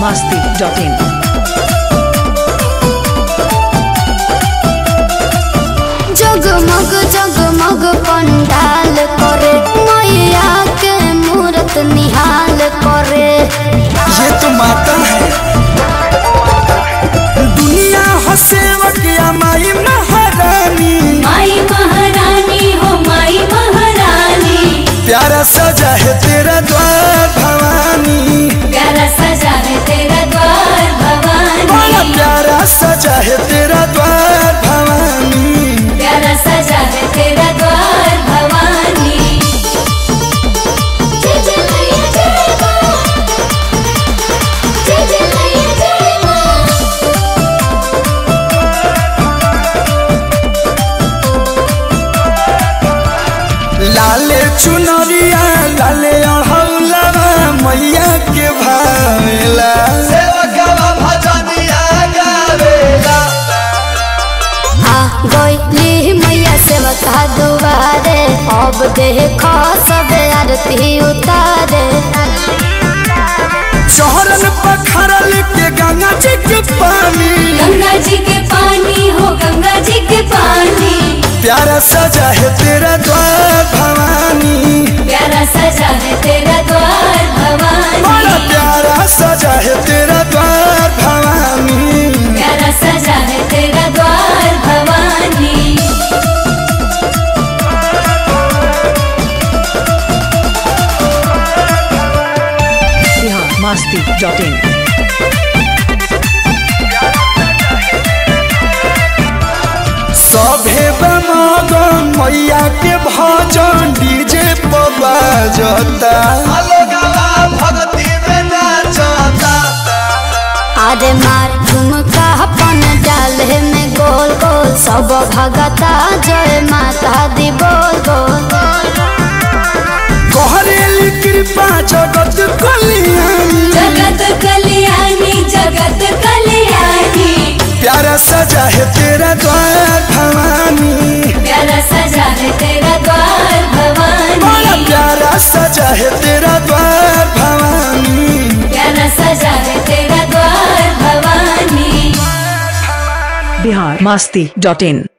masti.in. जगमग जगमग पंडाल करे मैया के मूरत निहाल करे ये तो माता है दुनिया हो सेवक या माई महारानी माई महारानी हो माई महारानी प्यारा सजा है तेरा द्वार भवानी प्यारा सजा है तेरा द्वार बड़ा भवानी प्यारा सजा है तेरा द्वार भवानी प्यारा सजा है तेरा द्वार भवानी जय जय मैया जय माँ जय जय मैया जय माँ लाले चुनरिया लाले अढ़ौलवा मैया के भावेला सेवकवा भजनिया गावेला आ गईली मैया सेवका दुआरे अब देख सब आरती उतारे चौरन पखरल के गंगा जी के पानी गंगा जी के पानी हो गंगा जी के पानी प्यारा सजा है तेरा द्वार भवानी प्यारा सजा है तेरा द्वार बड़ा भवानी प्यारा सजा है तेरा द्वार भवानी प्यारा सजा है तेरा द्वार भवानी Bihar masti.in. सभे बमगन मैया के भजन डीजे पर बाजता भक्ति में नाचता अरे मार झुमका अपन डाले में गोल गोल सब भगता जय माता दी बोल बोल कहरेली कृपा जगत कल्याणी जगत कल्याणी जगत कल्याणी प्यारा सजा है तेरा द्वार भवानी प्यारा सजा है तेरा द्वार बड़ा भवानी प्यारा सजा है तेरा द्वार भवानी प्यारा सजा है तेरा द्वार भवानी Bihar masti.in.